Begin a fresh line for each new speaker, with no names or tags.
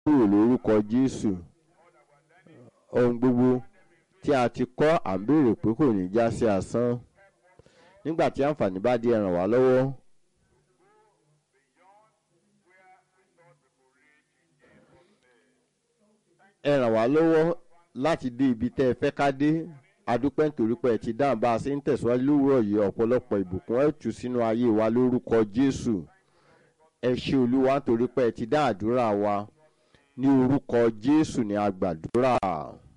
kúrò lórúkọ jésù ohun gbogbo tí a ti kọ́ à ń béèrè pé kò ní já sí asán nígbà tí àǹfààní bá di ẹ ràn wá lọ́wọ́ ẹ ràn wá lọ́wọ́ láti dé ibi tẹ́ ẹ fẹ́ ká dé adúpẹ́ nítorí pé ẹ ti dáhùn bá a ṣe ń tẹ̀síwájú lówùrọ̀ yìí ọ̀pọ̀lọpọ̀ ìbùkún ẹ̀ tù sínú ayé wa lórúkọ jésù ẹ ṣe olúwa nítorí pé ẹ ti dá àdúrà wa ní orúkọ jésù ní agbàdúrà.